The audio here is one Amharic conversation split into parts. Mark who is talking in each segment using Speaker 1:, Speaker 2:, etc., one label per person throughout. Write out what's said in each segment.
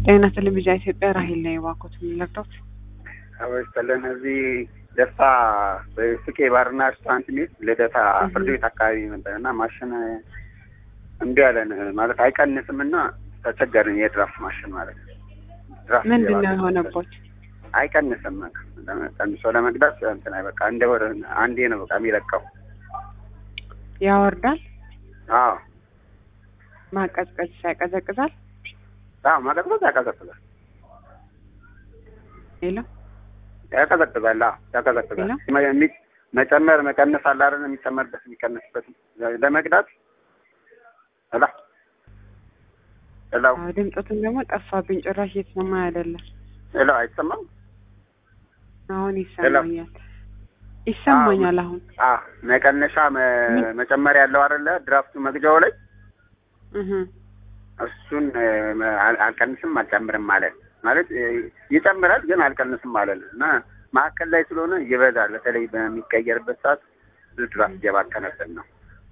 Speaker 1: ጤና ቴሌቪዥን ኢትዮጵያ ራሄል ላይ ዋኮት የሚለቅዶት
Speaker 2: አበስተለን እዚህ ደስታ በስቄ ባርና ሬስቶራንት ሚል ልደታ ፍርድ ቤት አካባቢ ነበር እና ማሽን እምቢ አለን ማለት አይቀንስም እና ተቸገርን። የድራፍት ማሽን ማለት ነው። ድራፍት
Speaker 1: ምንድን ነው
Speaker 2: የባሰ
Speaker 1: የሆነቦት?
Speaker 2: አይቀንስም። ቀንሶ ለመቅዳት እንትን አይ በቃ እንደ ወር አንዴ ነው በቃ የሚለቀው።
Speaker 1: ያወርዳል።
Speaker 2: አዎ
Speaker 1: ማቀዝቀዝ ያቀዘቅዛል።
Speaker 2: አዎ ማቀዝቀዝ ያቀዘቅዛል
Speaker 1: ሌላ
Speaker 2: ያቀዘቅዛል። አዎ ያቀዘቅዛል።
Speaker 1: ሌላ?
Speaker 2: መ- የሚ- መጨመር መቀነስ አለ አይደል? የሚጨመርበት የሚቀነስበት ለመቅዳት ላ ላው
Speaker 1: አዎ፣ ድምፆትን ደግሞ ጠፋብኝ። ጭራሽ እየተሰማ አይደለም።
Speaker 2: ላው አይሰማም።
Speaker 1: አሁን ይሰማኛል። ይሰማኛል አሁን
Speaker 2: አ መቀነሻ መ- መጨመር ያለው አይደለ? ድራፍቱ መግጃው ላይ
Speaker 1: እህ
Speaker 2: እሱን እ፣ መ- አል- አልቀንስም አልጨምርም ማለት ማለት እ፣ ይጨምራል ግን አልቀንስም ማለት ነው። እና ማዕከል ላይ ስለሆነ ይበዛል። በተለይ በሚቀየርበት ሰዓት ብዙ ድራፍት እየባከነብን ነው።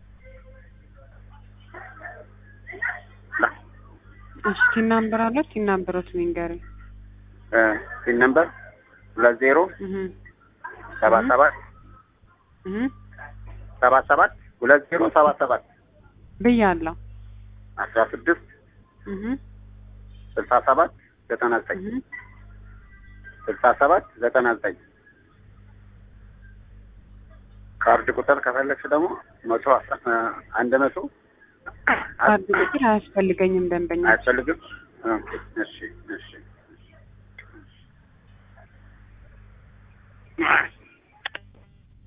Speaker 2: ላ-
Speaker 1: እሺ ቲናምበር አለ ቲናምበሮት ንገረኝ።
Speaker 2: እ፣ ሲን ነምበር ሁለት ዜሮ
Speaker 1: እህ
Speaker 2: ሰባ
Speaker 1: እህ
Speaker 2: ሰባት
Speaker 1: እህ
Speaker 2: ሰባ ሰባት ሁለት ዜሮ ሰባ ሰባት
Speaker 1: ብያለሁ።
Speaker 2: አስራ ስድስት
Speaker 1: እህ
Speaker 2: ስልሳ ሰባት ዘጠና ዘጠኝ
Speaker 1: እህ
Speaker 2: ስልሳ ሰባት ዘጠና ዘጠኝ ካርድ ቁጥር ከፈለግሽ ደግሞ መቶ አስራ አንድ መቶ
Speaker 1: ካርድ ቁጥር አያስፈልገኝም ደንበኛ
Speaker 2: አያስፈልግም። ኦኬ፣ እሺ እሺ እሺ